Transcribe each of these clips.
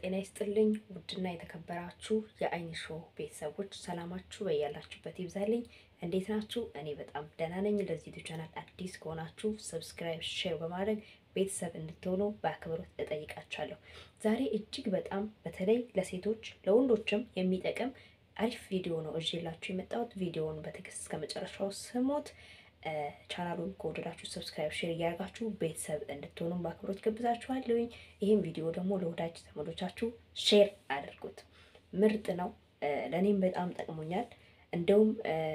ጤና ይስጥልኝ ውድና የተከበራችሁ የአይን ሾው ቤተሰቦች ሰላማችሁ በያላችሁበት ይብዛልኝ። እንዴት ናችሁ? እኔ በጣም ደህና ነኝ። ለዚህ ዩቲዩብ ቻናል አዲስ ከሆናችሁ ሰብስክራይብ፣ ሼር በማድረግ ቤተሰብ እንድትሆኑ በአክብሮት እጠይቃችኋለሁ። ዛሬ እጅግ በጣም በተለይ ለሴቶች ለወንዶችም የሚጠቅም አሪፍ ቪዲዮ ነው እዤላችሁ የመጣሁት። ቪዲዮውን በትዕግስት እስከ መጨረሻው ስሙት። ቻናሉን ከወደዳችሁ ሰብስክራይብ፣ ሼር እያደርጋችሁ ቤተሰብ እንድትሆኑ በአክብሮት ገብዛችኋለሁኝ። ይህም ቪዲዮ ደግሞ ለወዳጅ ዘመዶቻችሁ ሼር አድርጉት። ምርጥ ነው። ለእኔም በጣም ጠቅሞኛል። እንደውም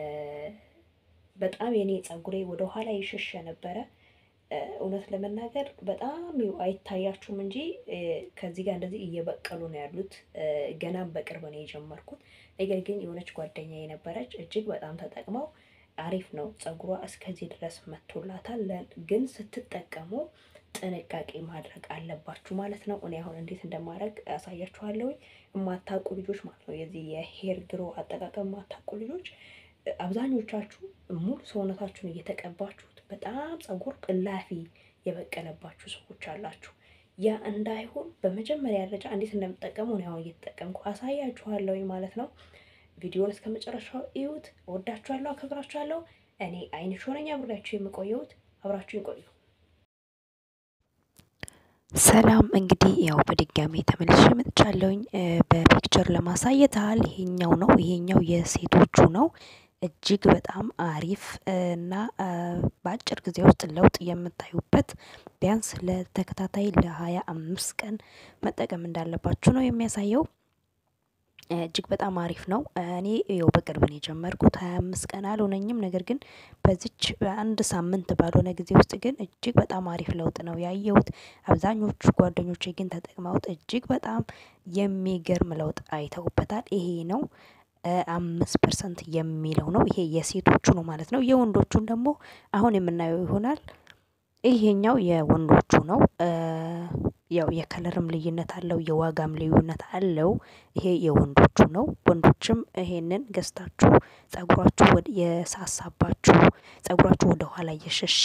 በጣም የኔ ጸጉሬ ወደ ኋላ ይሸሸ ነበረ። እውነት ለመናገር በጣም አይታያችሁም እንጂ ከዚህ ጋር እንደዚህ እየበቀሉ ነው ያሉት። ገናም በቅርብ ነው የጀመርኩት። ነገር ግን የሆነች ጓደኛ የነበረች እጅግ በጣም ተጠቅመው አሪፍ ነው ጸጉሯ እስከዚህ ድረስ መቶላታል። ግን ስትጠቀሙ ጥንቃቄ ማድረግ አለባችሁ ማለት ነው። እኔ አሁን እንዴት እንደማድረግ ያሳያችኋለሁ። የማታውቁ ልጆች ማለት ነው የዚህ የሄር ግሮ አጠቃቀም የማታውቁ ልጆች አብዛኞቻችሁ ሙሉ ሰውነታችሁን እየተቀባችሁት በጣም ጸጉር ቅላፊ የበቀለባችሁ ሰዎች አላችሁ። ያ እንዳይሆን በመጀመሪያ ደረጃ እንዴት እንደምጠቀሙ እኔ አሁን እየተጠቀምኩ አሳያችኋለሁ ማለት ነው። ቪዲዮን እስከ መጨረሻው እዩት። እወዳችኋለሁ፣ አከብራችኋለሁ። እኔ አይን ሾው ነኝ አብሬያችሁ የምቆየውት። አብራችሁን ቆዩ። ሰላም እንግዲህ ያው በድጋሚ ተመልሼ መጥቻለሁኝ። በፒክቸር ለማሳየት ያህል ይሄኛው ነው። ይሄኛው የሴቶቹ ነው። እጅግ በጣም አሪፍ እና በአጭር ጊዜ ውስጥ ለውጥ የምታዩበት ቢያንስ ለተከታታይ ለሀያ አምስት ቀን መጠቀም እንዳለባችሁ ነው የሚያሳየው። እጅግ በጣም አሪፍ ነው። እኔ ያው በቅርብ ነው የጀመርኩት ሀያ አምስት ቀን አልሆነኝም። ነገር ግን በዚች በአንድ ሳምንት ባልሆነ ጊዜ ውስጥ ግን እጅግ በጣም አሪፍ ለውጥ ነው ያየሁት። አብዛኞቹ ጓደኞቼ ግን ተጠቅመውት እጅግ በጣም የሚገርም ለውጥ አይተውበታል። ይሄ ነው አምስት ፐርሰንት የሚለው ነው። ይሄ የሴቶቹ ነው ማለት ነው። የወንዶቹን ደግሞ አሁን የምናየው ይሆናል። ይሄኛው የወንዶቹ ነው። ያው የከለርም ልዩነት አለው፣ የዋጋም ልዩነት አለው። ይሄ የወንዶቹ ነው። ወንዶችም ይሄንን ገዝታችሁ ጸጉራችሁ የሳሳባችሁ ጸጉራችሁ ወደ ኋላ እየሸሸ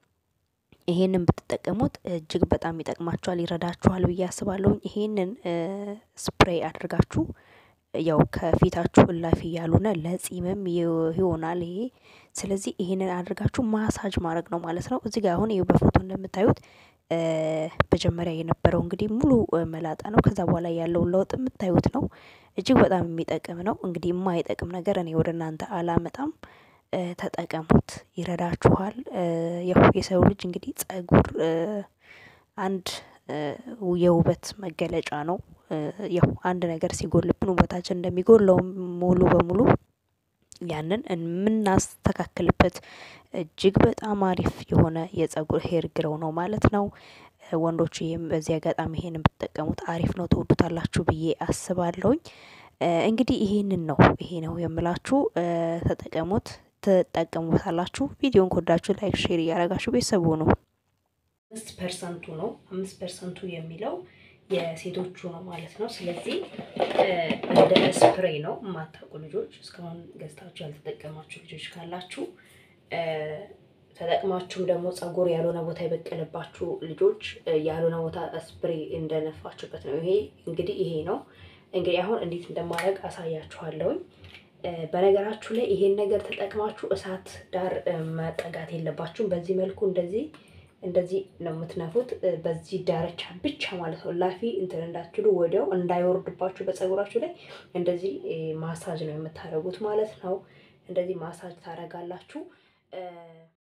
ይሄንን ብትጠቀሙት እጅግ በጣም ይጠቅማችኋል፣ ይረዳችኋል ብዬ አስባለሁ። ይሄንን ስፕሬይ አድርጋችሁ ያው ከፊታችሁ እላፊ ያልሆነ ለጺምም ይሆናል ይሄ። ስለዚህ ይሄንን አድርጋችሁ ማሳጅ ማድረግ ነው ማለት ነው። እዚህ ጋር አሁን ይኸው በፎቶ እንደምታዩት መጀመሪያ የነበረው እንግዲህ ሙሉ መላጣ ነው። ከዛ በኋላ ያለውን ለውጥ የምታዩት ነው። እጅግ በጣም የሚጠቅም ነው። እንግዲህ የማይጠቅም ነገር እኔ ወደ እናንተ አላመጣም። ተጠቀሙት፣ ይረዳችኋል። ያው የሰው ልጅ እንግዲህ ጸጉር አንድ የውበት መገለጫ ነው። ያው አንድ ነገር ሲጎልብን ውበታችን እንደሚጎለው ሙሉ በሙሉ ያንን የምናስተካክልበት እጅግ በጣም አሪፍ የሆነ የጸጉር ሄር ግረው ነው ማለት ነው። ወንዶች ይህም በዚህ አጋጣሚ ይሄንን ብትጠቀሙት አሪፍ ነው፣ ትወዱታላችሁ ብዬ አስባለሁኝ። እንግዲህ ይሄንን ነው ይሄ ነው የምላችሁ። ተጠቀሙት፣ ትጠቀሙታላችሁ። ቪዲዮን ከወዳችሁ ላይክ፣ ሼር እያደረጋችሁ ቤተሰቡ ነው። አምስት ፐርሰንቱ ነው አምስት ፐርሰንቱ የሚለው የሴቶቹ ነው ማለት ነው። ስለዚህ እንደ ስፕሬይ ነው። የማታውቁ ልጆች እስካሁን ገዝታችሁ ያልተጠቀማችሁ ልጆች ካላችሁ ተጠቅማችሁም ደግሞ ጸጉር ያልሆነ ቦታ የበቀለባችሁ ልጆች ያልሆነ ቦታ ስፕሬይ እንደነፋችሁበት ነው። ይሄ እንግዲህ ይሄ ነው እንግዲህ አሁን እንዴት እንደማድረግ አሳያችኋለሁኝ። በነገራችሁ ላይ ይሄን ነገር ተጠቅማችሁ እሳት ዳር መጠጋት የለባችሁም። በዚህ መልኩ እንደዚህ እንደዚህ ነው የምትነፉት። በዚህ ዳርቻ ብቻ ማለት ነው። ላፊ እንትን እንዳትሉ ወዲያው እንዳይወርድባችሁ በጸጉራችሁ ላይ እንደዚህ ማሳጅ ነው የምታደርጉት ማለት ነው። እንደዚህ ማሳጅ ታደርጋላችሁ።